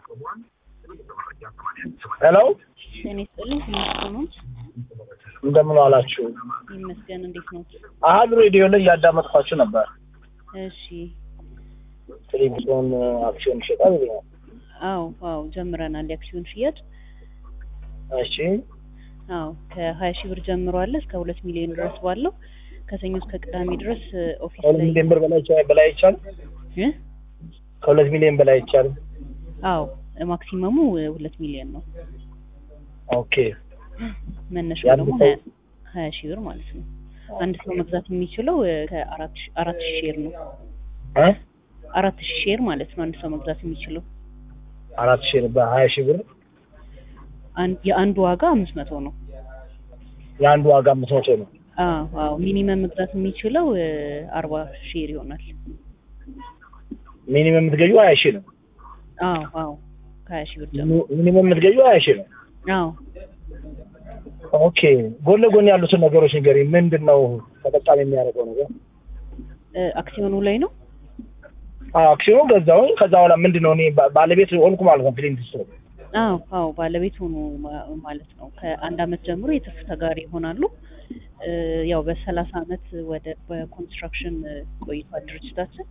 ሄሎ እኔ ስጥልኝ ትንሽ ነው እንደምን ዋላችሁ? ይመስገን። እንዴት ነው? አሀዱ ሬዲዮ ላይ እያዳመጥኳችሁ ነበር። እሺ። ቴሌቪዥን አክሲዮን ይሸጣል ይለኛል። አዎ አዎ፣ ጀምረናል የአክሲዮን ሽያጭ። እሺ አዎ ከሀያ ሺህ ብር ጀምሮ አለ እስከ ሁለት ሚሊዮን ድረስ ባለው ከሰኞ እስከ ቅዳሜ ድረስ ኦፊስ ከሁለት ላይ ሚሊዮን ብር በላይ ይቻ- በላይ አይቻልም? እ? ከሁለት ሚሊዮን በላይ አይቻልም? አዎ ማክሲመሙ ሁለት ሚሊዮን ነው። ኦኬ መነሻው የአንድ ደግሞ ሰው- ሀያ- ሀያ ሺህ ብር ማለት ነው። አንድ ሰው መግዛት የሚችለው እ፣ ከአራት ሺ- አራት ሺህ ሼር ነው። እ? አራት ሺህ ሼር ማለት ነው አንድ ሰው መግዛት የሚችለው። አራት ሺህ በሀያ ሺህ ብር አን- የአንዱ ዋጋ አምስት መቶ ነው። የአንዱ ዋጋ አምስት መቶ ነው። አዎ አዎ ሚኒመም መግዛት የሚችለው እ፣ አርባ ሼር ይሆናል። ሚኒመም የምትገኙ ሀያ ሺህ ነው። አዎ አዎ ከሀያ ሺህ ብር ጀምሮ ሚኒ- ሚኒመም የምትገኙ ሀያ ሺህ ነው። አዎ ኦኬ ጎን ለጎን ያሉትን ነገሮች ንገሪኝ። ምንድን ነው ተጠቃሚ የሚያደርገው ነገር? እ፣ አክሲዮኑ ላይ ነው። አዎ አክሲዮን ገዛሁኝ። ከዛ በኋላ ምንድን ነው እኔ ባ- ባለቤት ሆንኩ ማለት ነው። ፊሊንግ ስ አዎ አዎ ባለቤት ሆኑ ማ- ማለት ነው። ከአንድ አመት ጀምሮ የትርፍ ተጋሪ ይሆናሉ። እ፣ ያው በሰላሳ አመት ወደ በኮንስትራክሽን እ፣ ቆይቷል ድርጅታችን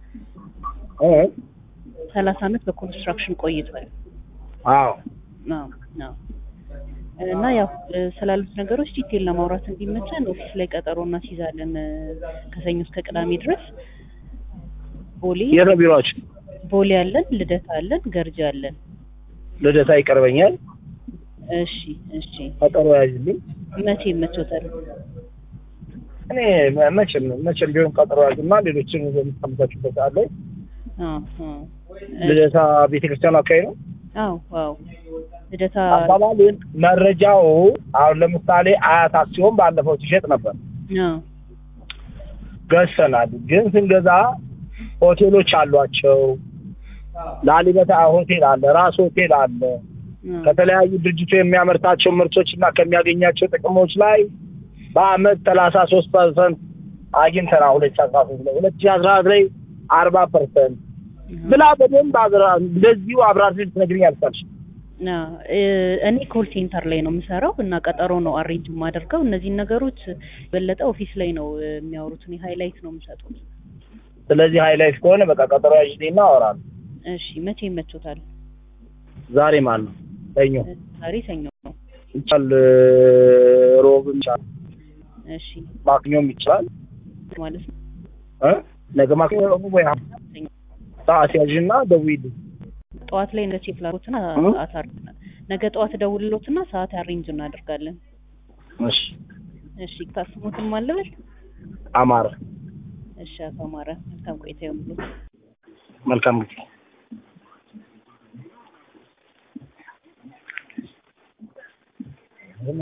ሰላሳ አመት በኮንስትራክሽን ቆይቷል። አዎ አዎ አዎ እና ያው እ፣ ስላሉት ነገሮች ዲቴል ለማውራት እንዲመቸን ኦፊስ ላይ ቀጠሮ እናስይዛለን እ፣ ከሰኞ እስከ ቅዳሜ ድረስ ቦሌ የት ነው ቢሮአችሁ? ቦሌ አለን፣ ልደታ አለን፣ ገርጂ አለን። ልደታ ይቀርበኛል። እሺ እሺ ቀጠሮ ያዝልኝ። መቼ ይመቾታል? እኔ መ- መቼም መቼም ቢሆን ቀጠሮ ያዝና ሌሎችን በምታመቻቹበት ሰዓት ላይ አዎ አዎ ልደታ ቤተክርስቲያኑ አካባቢ ነው። አዎ አዎ ልደታ አባባልን መረጃው አሁን ለምሳሌ አያት አክሲዮን ባለፈው ሲሸጥ ነበር አዎ ገዝተናል። ግን ስንገዛ ሆቴሎች አሏቸው። ላሊበታ ሆቴል አለ፣ ራስ ሆቴል አለ። አዎ ከተለያዩ ድርጅቱ የሚያመርታቸው ምርቶች እና ከሚያገኛቸው ጥቅሞች ላይ በአመት ሰላሳ ሶስት ፐርሰንት አግኝተናል። ሁለት ሺ አስራ ሶስት ላይ ሁለት ሺ አስራ አራት ላይ አርባ ፐርሰንት ብላ በደንብ አብራ እንደዚሁ አብራርተሽ ትነግሪኝ አልቻልሽ። አዎ እ፣ እኔ ኮል ሴንተር ላይ ነው የምሰራው እና ቀጠሮ ነው አሬንጅ የማደርገው። እነዚህን ነገሮች በለጠ ኦፊስ ላይ ነው እ፣ የሚያወሩት። እኔ ሃይላይት ነው የምሰጡት። ስለዚህ ሃይላይት ከሆነ በቃ ቀጠሮ ያዥልኝና አወራለሁ። እሺ መቼ ይመቾታል? ዛሬ ማን ነው? ሰኞ እ፣ ዛሬ ሰኞ ነው። ይቻል፣ ሮብም ይቻል፣ እሺ ማክኞም ይቻላል። ማለት ነው እ? ነገ ማክኞ ረቡዕ ወይ ሐሙስ ሰኞ ሰዓት ያዥና ደውዪልኝ። ጠዋት ላይ ነገ ቼክ ላድርጎትና እ? ሰዓት አርግና ነገ ጠዋት ደውልሎትና ሰዓት አሬንጅ እናደርጋለን። እሺ እሺ ታስሙትን ማለበል አማረ እሺ አቶ አማረ መልካም ቆይታ ይሁንልዎት። መልካም ጊዜ